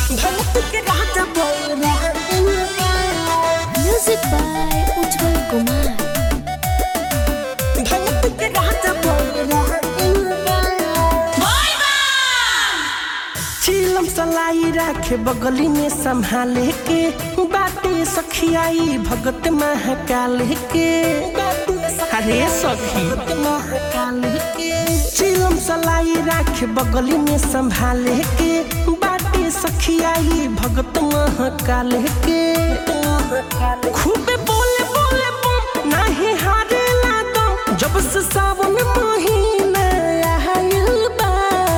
भक्त के राजा बौराइल बा Music by Ujjwal Kumar. भक्त के राजा बौराइल बा चिलम सलाई राखे बगली में संभाले के बाटे सखियाई भगत महाकाल के अरे सखी महाकाल के चिलम सलाई राखे बगली में संभाले के बाटे सखियाई भगत महाकाल के खूबे बोले बोले बम नाही हारेला दम जब से सावन महीना आइल बा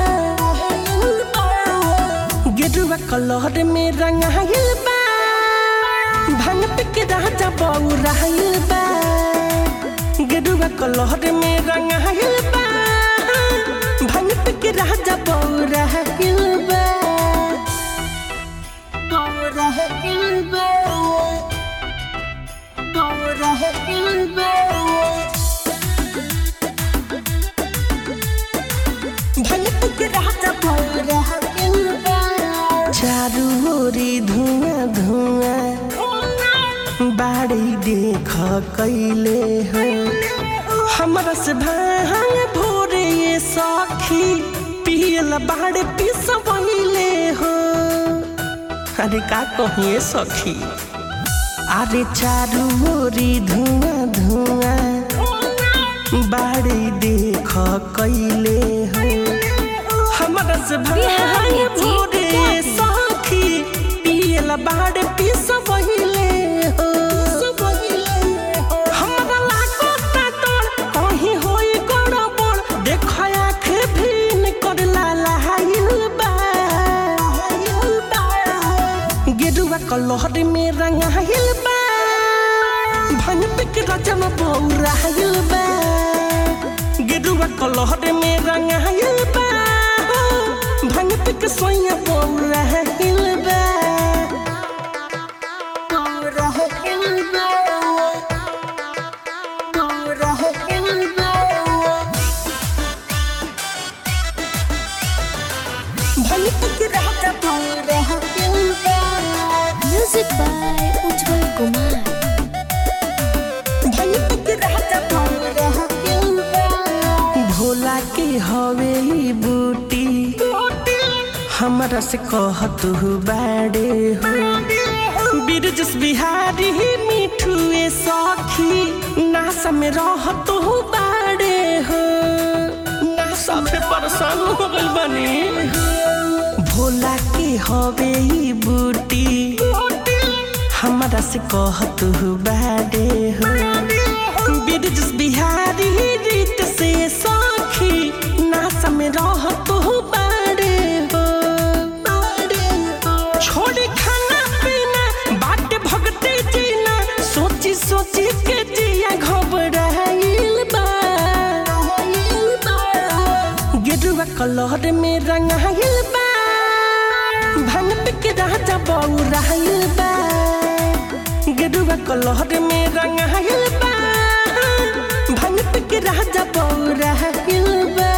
गेरुआ कलर में रंगाइल बा भांग पे के राजा बौराइल बा गेरुआ कलर में रंगाइल बा भांग पे के राजा बौराइल बा बौराइल बा बौराइल बा भगत के राजा बौराइल बा चारू ओरी धुआं धुआं बाड़ी देख कैले हो हमरा से भांग भोरे ये सखी पियल बाड़े पिसवैले हो अरे का कहिए सखी अरे चारू ओरी धुआं धुआं बाड़ी देख कैले हो हमरा से भांग भोरे सखी पियल बाड़े पिसवैले हो हमरा लागता तोर कहीं होई गड़बड़ देख आँख भीन कर लालाइल बा गेरुआ कलहर में रंगाइल बा भंग पे के रजम बौराइल बा गेरुआ कलहर में रंगाइल बा भंग पे के सोया बौराइल बा बौराइल बा बौराइल बा भंग पे के राजा बौराइल बा Music by Ujjwal Kumar. Bhola के हवे ई बूटी हमरा से कहत हु बाड़े हो बिरजस बिहारी मिठू ए सखी नासा में रहत हु बाड़े हो नासा में परेशान हो गइल बानी भोला के हवे ई बूटी हमरा से कहत हु बाड़े हो बिरजस बिहारी रीत से सखी नासा में रहत हु बाड़े हो छोड़ी खाना पीना बाट भगते जीना सोची सोची के जिया घबराइल बा गेरुआ कलर में रंगाइल बा भांग पे के राजा बौराइल बा गेरुआ कलर में रंगाइल बा भांग पे के राजा बौराइल बा